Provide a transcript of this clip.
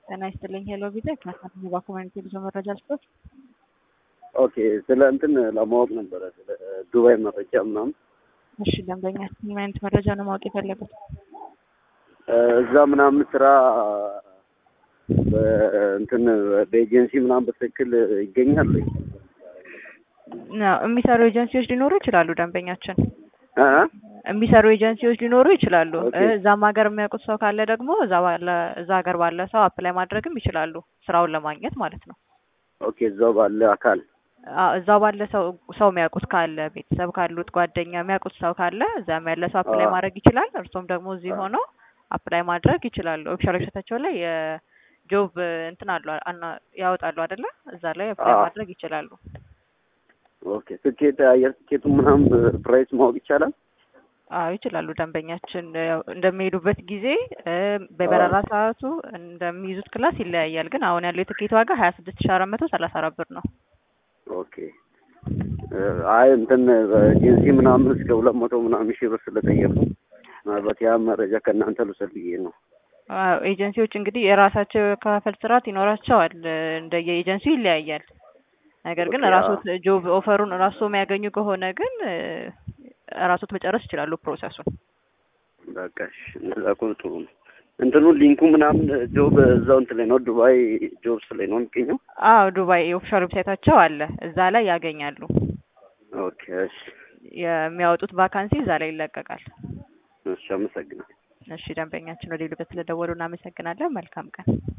ጤና ይስጥልኝ። ሄሎ ቪዛ ከናሳኒ ባኮመንቲ ብዙ መረጃ ልስጦት። ኦኬ ስለ እንትን ለማወቅ ነበረ ስለ ዱባይ መረጃ ምናምን። እሺ ደንበኛ ምን አይነት መረጃ ነው ማወቅ የፈለጉት? እዛ ምናምን ስራ እንትን በኤጀንሲ ምናምን በትክክል ይገኛል ወይ? ነው የሚሰሩ ኤጀንሲዎች ሊኖሩ ይችላሉ። ደንበኛችን እ የሚሰሩ ኤጀንሲዎች ሊኖሩ ይችላሉ። ኦኬ። እዛም ሀገር የሚያውቁት ሰው ካለ ደግሞ እዛ ባለ እዛ ሀገር ባለ ሰው አፕላይ ማድረግም ይችላሉ፣ ስራውን ለማግኘት ማለት ነው። ኦኬ እዛው ባለ አካል አዎ እዛው ባለ ሰው ሰው የሚያውቁት ካለ ቤተሰብ ካሉት ጓደኛ የሚያውቁት ሰው ካለ እዛም ያለ ሰው አፕላይ አዎ። ማድረግ ይችላል። እርሶም ደግሞ እዚህ አዎ። ሆነው አፕላይ ማድረግ ይችላሉ። ኦፊሻል ዌብሳይታቸው ላይ የጆብ እንትን አሉ አና- ያወጣሉ አይደለ? እዛ ላይ አፕላይ አዎ። ማድረግ ይችላሉ። ኦኬ ትኬት አየር ትኬቱ ምናምን ፕራይስ ማወቅ ይቻላል? አዎ ይችላሉ። ደንበኛችን ያው እንደሚሄዱበት ጊዜ እ፣ በበረራ ሰዓቱ እንደሚይዙት ክላስ ይለያያል። ግን አሁን ያለው የትኬት ዋጋ ሀያ ስድስት ሺ አራት መቶ ሰላሳ አራት ብር ነው። ኦኬ እ፣ አይ እንትን በኤጀንሲ ምናምን እስከ ሁለት መቶ ምናምን ሺህ ብር ስለጠየቁ ምናልባት ያ መረጃ ከእናንተ ልውሰድ ብዬ ነው። አዎ ኤጀንሲዎች እንግዲህ የራሳቸው የከፋፈል ስርዓት ይኖራቸዋል። እንደ የኤጀንሲው ይለያያል። ነገር ግን ኦኬ፣ ራሶት ጆብ ኦፈሩን ራሱ የሚያገኙ ከሆነ ግን እ፣ ራሶት መጨረስ ይችላሉ ፕሮሰሱን። በቃ እሺ፣ እንደዛ ከሆነ ጥሩ ነው። እንትኑ ሊንኩ ምናምን ጆብ እዛው እንትን ላይ ነው ዱባይ ጆብስ ላይ ነው የሚገኘው። አዎ ዱባይ የኦፊሻል ዌብሳይታቸው አለ። እዛ ላይ ያገኛሉ። ኦኬ እሺ፣ የሚያወጡት ቫካንሲ እዛ ላይ ይለቀቃል። እሺ አመሰግናለሁ። እሺ ደንበኛችን ወደ ሌሉበት ስለደወሉ እናመሰግናለን። መልካም ቀን።